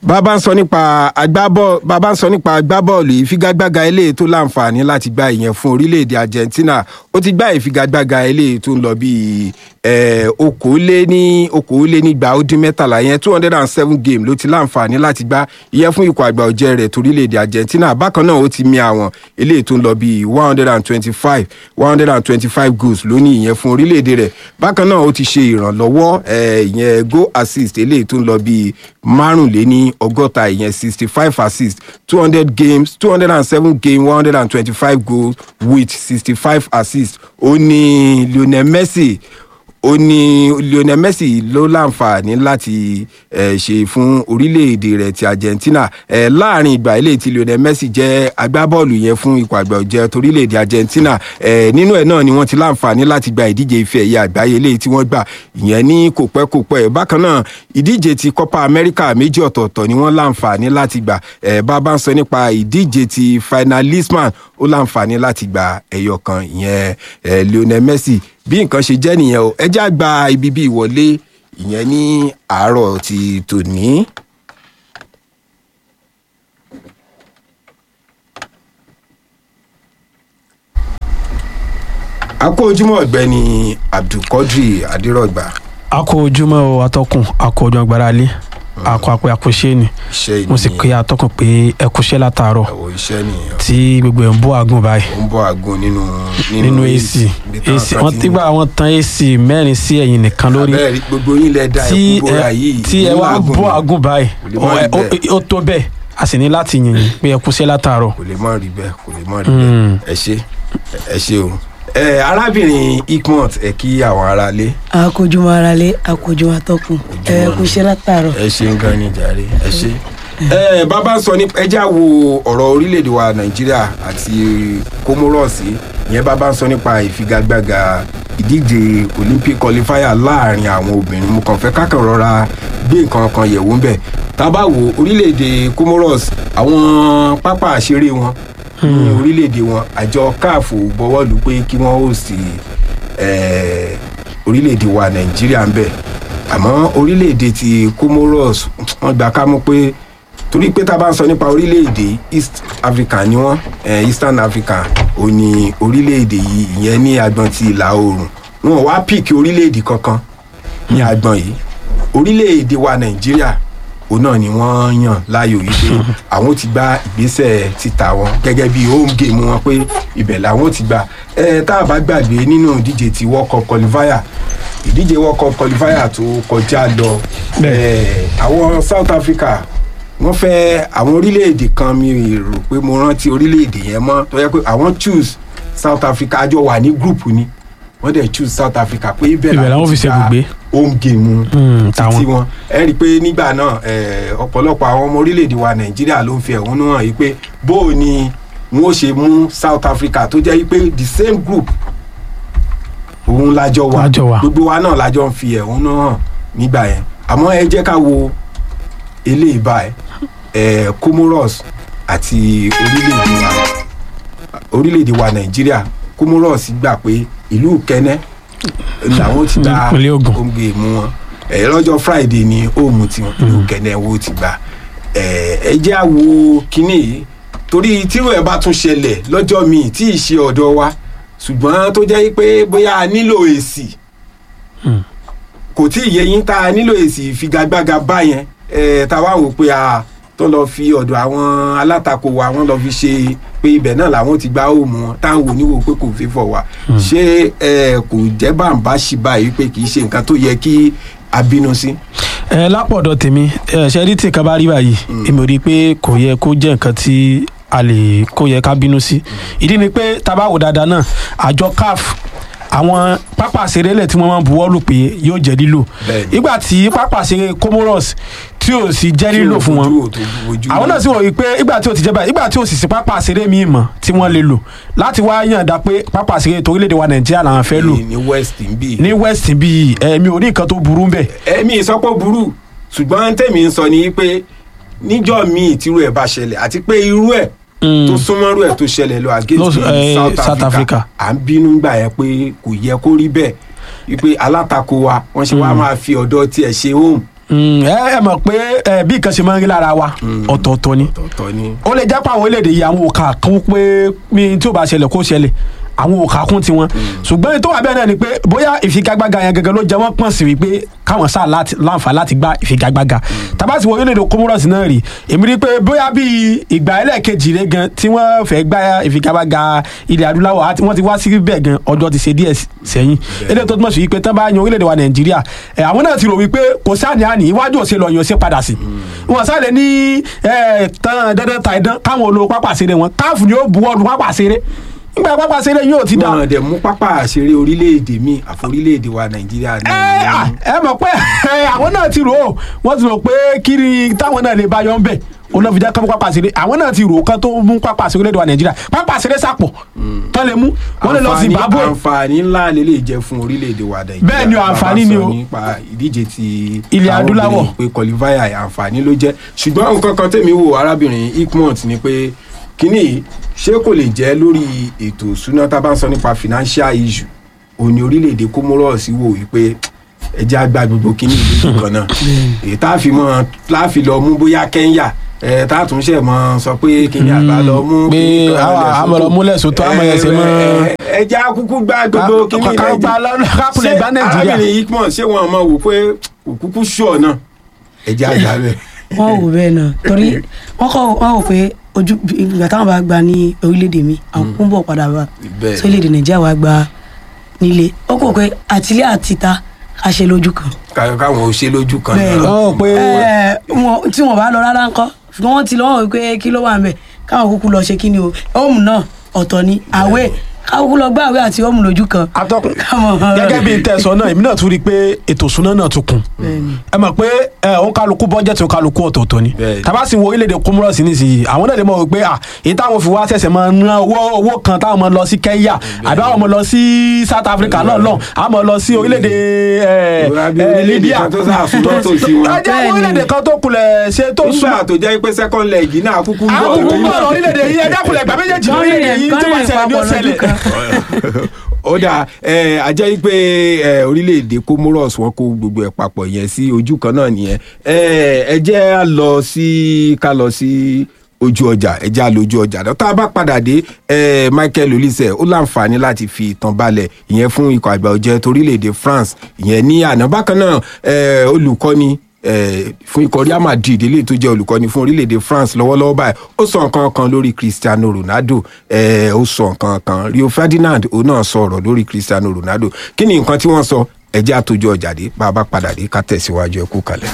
bàbá ń sọ nípa agbábọ́ọ̀lù bàbá ń sọ nípa agbábọ́ọ̀lù ìfigagbága eléyìí tó láǹfààní láti gba ìyẹn fún orílẹ̀-èdè Argentina ó ti gbá ìfigagbága eléyìí tó ń lọ bíi okòóléní okòólénígba ó dín mẹ́tàlá yẹn two hundred and seven game ló ti láǹfààní láti gbá ìyẹn fún ikọ̀ àgbà ọ̀jẹ̀ rẹ̀ torílẹ̀-èdè Argentina bákan náà ó ti mi àwọn eléyìí tó ń lọ bíi one hundred and twenty-five one hundred and twenty-five goals lónìí ìyẹn fún orílẹ̀-èdè rẹ̀ bákan náà ó ti ṣe ìrànlọ́wọ́ ìyẹn goal assist eléyìí tó ń lọ bíi márùnléní ọgọ́ta ìyẹn sixty five assist two hundred games two hundred and seven game one hundred and twenty-five goals with sixty five assist ó ní Lionel Messi ó ní Lionel Messi ló láǹfààní láti eh, ṣe fún orílẹ̀-èdè rẹ̀ ti Argentina eh, láàrin ìgbà eléyìí tí Lionel Messi jẹ́ agbábọ́ọ̀lù yẹn fún ikọ̀ àgbà ọ̀jẹ̀ torílẹ̀-èdè Argentina eh, nínú ẹ̀ náà ni wọ́n ti láǹfààní láti gba ìdíje ife ẹ̀yẹ àgbáyé eléyìí tí wọ́n gbà ìyẹn ní kò pẹ́ kò pẹ́ bákan náà ìdíje ti Copa America méjì ọ̀tọ̀ọ̀tọ̀ ni wọ́n láǹfààní láti gbà eh, bá a bá ń sọ nípa ìdíje ti finalisman ó láǹfààní láti gba ẹyọ kan ìyẹn eh, Lionel Messi bí nǹkan ṣe jẹ́ nìyẹn o ẹ já gba ibi bí ìwọlé ìyẹn ní àárọ̀ ti tòní. a kó ojúmọ́ ọ̀gbẹ́ni Abdulkadir Adérọ̀gbà. a kó ojúmọ́ o atọ́kùn a kó ojúmọ́ agbára lé akọ àpò àkóṣe ni iṣẹ́ mo sì pe atọ́kùn pé ẹ kúṣẹ́ látàárọ̀ ẹ̀wọ̀ iṣẹ́ nìyẹn tí gbogbo ẹ̀ ń bọ́ àgùn báyìí ó ń bọ́ àgùn nínú nínú AC ibi táwọn AC kan wọ́n ti ń- tígbà wọ́n tan AC mẹ́rin sí ẹ̀yìn nìkan lórí abẹ́rẹ́ gbogbo yín lẹ da tí ẹ̀kú bóra ẹ yìí tí ẹ nínú wá àgùn bọ́ ni. àgùn báyìí Kò lè má rí ó- bẹ́ẹ̀. ó- ó tó bẹ́ẹ̀ a sì ní láti yìn yín pé ẹ kúṣẹ́ látàárọ̀ kò lè má rí bẹ́ẹ̀ kò lè má rí bẹ́ẹ̀ ẹ ṣe ẹ ṣe o. ẹ arábìnrin Ikmont ẹ kí àwọn aráalé akójúmọ́ aráalé akójúmọ́ atọ́kùn ẹ kú iṣẹ́ látàárọ̀. ẹ ṣe ń gan ni jàre ẹ ṣe. ẹ bàbá ń sọ ní ẹjá wo ọ̀rọ̀ orílẹ̀-èdè wa Nàìjíríà àti Comoros ìyẹn bàbá ń sọ nípa ìfigagbága ìdíje Olympic qualifier láàrin àwọn obìnrin mo kàn fẹ́ kákan rọra gbé nǹkan kan yẹ̀wò ń bẹ̀ tá a bá wo orílẹ̀-èdè Comoros àwọn pápá àṣeré wọn ní orílẹ̀-èdè wọn àjọ CAF bọwọ́ lù pé kí wọ́n ó sì eh, orílẹ̀-èdè wa Nàìjíríà ń bẹ̀ àmọ́ orílẹ̀-èdè ti Comoros wọ́n gbà ká mú pé torí pé tá a bá ń sọ nípa orílẹ̀-èdè East Africa ni wọ́n eh, Eastern Africa ò ní orílẹ̀-èdè yìí ìyẹn ní agbọn ti ìlà oòrùn wọn ò wá píìkì orílẹ̀-èdè kankan ní agbọn yìí orílẹ̀-èdè wa Nàìjíríà òun náà ni wọ́n yàn láàyò yìí pé àwọn ti gba ìgbésẹ̀ títa wọn gẹ́gẹ́ bí home game wọn pé ibẹ̀ làwọn ti gbà ẹ tá a bá gbàgbé nínú ìdíje ti World Cup qualifier ìdíje World Cup qualifier tó kọjá lọ ẹ àwọn South Africa wọ́n fẹ́ àwọn orílẹ̀-èdè kan mi rò pé mo rántí orílẹ̀-èdè yẹn mọ́ tó yẹ pé àwọn choose South Africa àjọ wà ní group ni wọ́n dẹ̀ choose South Africa pé ibẹ̀ Ibẹ̀ làwọn fi ti ṣe gba ibùgbé. home game Hmm, títí táwọn. wọn ẹ rí i pé nígbà náà ẹ, ọ̀pọ̀lọpọ̀ àwọn ọmọ orílẹ̀-èdè wa Nàìjíríà ló ń fi ẹ̀hónú hàn yìí pé bó o ni wọn ó ṣe mú South Africa tó jẹ́ yìí pé the same group òun lájọ wà Lájọ wà. gbogbo wa náà lájọ ń fi ẹ̀hónú hàn nígbà yẹn àmọ́ ẹ jẹ́ ká wo eléyìí báyìí ẹ, Comoros àti orílẹ̀-èdè wa orílẹ̀-èdè wa Nàìjíríà Comoros gbà pé ìlú Kẹ́nẹ́ làwọn ti gba Ìpínlẹ̀ Ògùn. omge mu wọn ẹ lọ́jọ́ Friday ni òòmù tí wọn ìlú Kẹ́nẹ́ wo ti gbà ẹ ẹ jẹ́ àwo kínní yìí torí tírò ẹ̀ bá tún ṣẹlẹ̀ lọ́jọ́ míì tí ì ṣe ọ̀dọ̀ wa ṣùgbọ́n tó jẹ́ pé bóyá a nílò èsì kò tí ì yẹ yín tá a nílò èsì ìfigagbága báyẹn ẹ tá a wá wò pé a tó lọ fi ọ̀dọ̀ àwọn alátakò wa wọ́n lọ fi ṣe pé ibẹ̀ náà làwọn ti gba òòmù wọn táwọn oníwò pé kò fi fọ̀ wá ṣé ẹ kò jẹ́ bàǹbá ṣì báyìí pé kì í ṣe nǹkan tó yẹ kí a bínú sí. ẹ lápọ̀dọ̀ tèmi ẹ ṣe rí tí nǹkan bá rí báyìí èmi ò rí i pé kò yẹ kó jẹ́ nǹkan tí a lè kó yẹ ká bínú sí ìdí ni pé tá a bá wò dáadáa náà àjọ CAF àwọn pápá àṣerélẹ̀ tí wọ́n máa ń buwọ́ lù pé yóò jẹ́ lílò Bẹ́ẹ̀ni. ìgbà tí pápá àṣeré Comoros tí ò sì jẹ́ lílò fún wọn Ojú ò tó ojú àwọn náà sì wọ̀ wípé ìgbà tí o ti jẹ́ báyìí ìgbà tí o sì sí pápá àṣeré míì mọ̀ tí wọ́n lè lò láti wá yànda pé pápá àṣeré torílẹ̀-èdè wa Nàìjíríà làwọn fẹ́ lò ní West ń bì. ní West bíi ẹ̀mí ò ní nǹkan tó burú bẹ́ẹ̀ ẹ̀mí ìsọpọ̀ burú ṣùgbọ́n tèmi ń sọ ni pé níjọ́ míì tírú ẹ̀ bá ṣẹlẹ̀ àti pé irú ẹ̀ tó súnmọ́rú ẹ̀ tó ṣẹlẹ̀ lọ against Lọ- eh, South South Africa Africa. à ń bínú gbà yẹn pé kò yẹ kó rí bẹ́ẹ̀ wípé alátakò wa wọ́n ṣe wá máa fi ọ̀dọ̀ tiẹ̀ ṣe home Mm, ẹ ẹ mọ̀ pé ẹ, bí nǹkan ṣe máa ń rí lára wa ọ̀tọ̀ọ̀tọ̀ ni ọ̀tọ̀ ni. ó lè jẹ́ pé àwọn orílẹ̀-èdè yìí àwọn òkà kún pé mi tí ò bá ṣẹlẹ̀ kó ṣẹlẹ̀ àwọn òkà kún tiwọn ṣùgbọ́n tó wà bẹ́ẹ̀ náà ni pé bóyá ìfigagbága yẹn gẹ́gẹ́ ló jẹ́ wọ́n pọ̀n sí wípé káwọn sáà láti- láǹfà láti gba ìfigagbága tàbá ti wọ orílẹ̀-èdè Comoros náà rí èmi rí i pé bóyá bíi ìgbà ẹlẹ́ẹ̀kejì rẹ gan tí wọ́n fẹ́ gba ìfigagbága ilẹ̀ adúláwọ̀ àti wọ́n ti wá sí bẹ́ẹ̀ gan ọjọ́ ti ṣe díẹ̀ sẹ́yìn eléyìí tó túmọ̀ sí wípé tán bá yan orílẹ̀-èdè wa Nàìjíríà ẹ̀, àwọn náà ti rò wípé kò sáà ní àní iwájú òsè lọ yan òsè padà sí wọn sáré ní ẹ tán dandan ta ìdán káwọn olówó pápá ṣeré wọn káàfù ni ó buwọ́ lu pápá ṣeré nígbà pápá ṣeré yóò ti dá wọn dẹ̀ mú pápá àṣeré orílẹ̀-èdè mi àfi orílẹ̀-èdè wa nàìjíríà ní ẹ à, ẹ mọ̀ pé ẹ, àwọn náà ti rò ó wọ́n ti rò pé kí ni táwọn náà lè bá yọ ń bẹ̀ olùfijá kan mú pápá ṣeré àwọn náà ti rò ó kán tó mú pápá ṣeré lẹ́dọ̀ wa nàìjíríà pápá ṣeré sàpọ̀ tán lè mú wọ́n lè lọ Àǹfààní- Zimbabwe àǹfààní ńlá lélẹ̀ jẹ́ fún orílẹ̀-èdè wa nàìjíríà Bẹ́ẹ̀ ni o, Bàbá àǹfààní ni sọ o. nípa ìdíje ti Ilẹ̀ àwọn adúláwọ̀. obìnrin pé kọlífàyà àǹfààní ló jẹ́ ṣùgbọ́n nǹkan kan tèmi wò arábìnrin ikmont ni pé kínní ṣé kò lè jẹ́ lórí ètò ìṣúná tá a bá ń sọ nípa financial issue òní orílẹ̀-èdè Comoros wò wípé ẹjẹ́ àgbà gbogbo kínní ìlú kan náà èyí tá a fi mọ́ tá a fi lọ mú bóyá Kenya ẹ tá a tún ṣe mọ sọ pé kínní àgbà lọ mú pé kínní kan àwọn lẹ̀ àmọ̀ lọ múlẹ̀ sótó àmọ̀ yẹn ṣe mọ́ ẹ- ẹ- ẹjẹ́ akúkú gbá gbogbo Ká- kínní ká gba lọ́nà- ká kulẹ̀ gba Nàìjíríà. arábìnrin ikmọ̀ ṣé wọn mọ̀ wò pé òkúkú ṣọ̀ náà ẹjẹ́ àgbà bẹ́ẹ̀. wọn wò bẹ́ẹ̀ náà torí wọn kọ wọn wò pé ojú ìgbà táwọn bá gba ní orílẹ̀-èdè mi àwọn kún bọ̀ padà wá Bẹ́ẹ̀. sí orílẹ̀-èdè nàìjíríà wá gba nílé ó kò pé àtìlẹ́ àtìta a ṣe lójú kan ká- káwọn ò ṣe lójú kan bẹ́ẹ̀ ni Ó pé ẹ, wọn- tí wọn bá lọ rárá ńkọ́ ṣùgbọ́n wọ́n ti lọ wọ́n wò pé kí ló wà ń bẹ̀ káwọn kúkú lọ ṣe kí ni o home náà ọ̀tọ̀ ni àwẹ̀ káwọn kúkú lọ gbá àwẹ̀ àti home lójú kan atọ́kùn Káwọn- gẹ́gẹ́ bí tẹ̀sán náà èmi náà tún rí i pé ètò ìṣúná náà tún kún ẹ mọ̀ pé ẹ òun kálukú bọ́jẹ̀tì òun kálukú ọ̀tọ̀ọ̀tọ̀ ni Bẹ́ẹ̀ni. tàbá sì wo orílẹ̀-èdè Comoros nísìnyí àwọn náà lè mọ̀ wípé à èyí táwọn fi wá ṣẹ̀ṣẹ̀ máa ná owó owó kan táwọn máa lọ sí Kenya àbí àwọn máa lọ sí South Africa lọ́ọ̀lọ́ àwọn máa lọ sí orílẹ̀-èdè ẹ, Ìwà bí ẹ, orílẹ̀-èdè Libya kan tó sàfúnná tó sí wọn. ẹ jẹ́ Bẹ́ẹ̀ni. orílẹ̀-èdè kan tó kulẹ̀ ṣe tó sùn nígbà tó jẹ́ pé second leg náà kúkú ń bọ̀ àwọn kúkú lórí- bọ̀rọ̀ orílẹ̀-èdè yìí ẹ dákúlẹ̀ gbà méjèèjì lórílẹ̀-èdè yìí tó bá ṣẹlẹ̀ ní ó ṣẹlẹ̀ ó dà ẹ ajẹ́ pé ẹ orílẹ̀-èdè Comoros wọn kó gbogbo ẹ̀ papọ̀ yẹn sí ojú kan náà nìyẹn ẹ ẹ jẹ́ á lọ sí ká lọ sí ojú ọjà ẹ jẹ́ á lọ ojú ọjà náà tá a bá padà dé ẹ Michael Olise ó láǹfààní láti fi ìtàn balẹ̀ ìyẹn fún ikọ̀ àgbà ọ̀jẹ̀ torílẹ̀-èdè France ìyẹn ní àná bákan náà ẹ olùkọ́ni eh, fún ikọ̀ Real Madrid eléyìí tó jẹ́ olùkọ́ni fún orílẹ̀-èdè France lọ́wọ́lọ́wọ́ báyìí ó sọ nǹkan kan lórí Cristiano Ronaldo eh, ó sọ nǹkan kan Rio Ferdinand òun náà sọ ọ̀rọ̀ lórí Cristiano Ronaldo kí ni nǹkan tí wọ́n sọ ẹjẹ́ àtòjọ ọjà dé bá a bá padà dé ká tẹ̀síwájú ẹ kú kalẹ̀.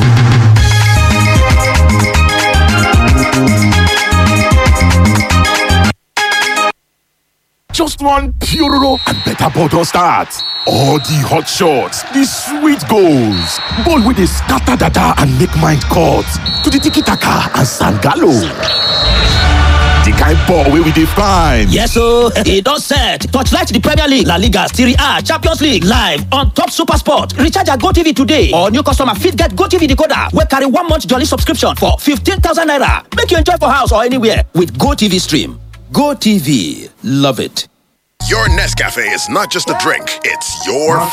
Just one Puroro and better bottle start. All the hot shots, the sweet goals, ball with the scatter dada and make mind cut to the tiki taka and sangalo. The kind ball wey we dey find. Yes o, e don set. Torchlight the Premier League, La Liga, Serie A, Champions League live on top Super Sport. Recharge your GoTV today or new customer fit get GoTV decoder wey carry one month jolly subscription for 15,000 naira. Make you enjoy for house or anywhere with GoTV stream. GoTV, love it. Your Nescafe is not just a drink, it's your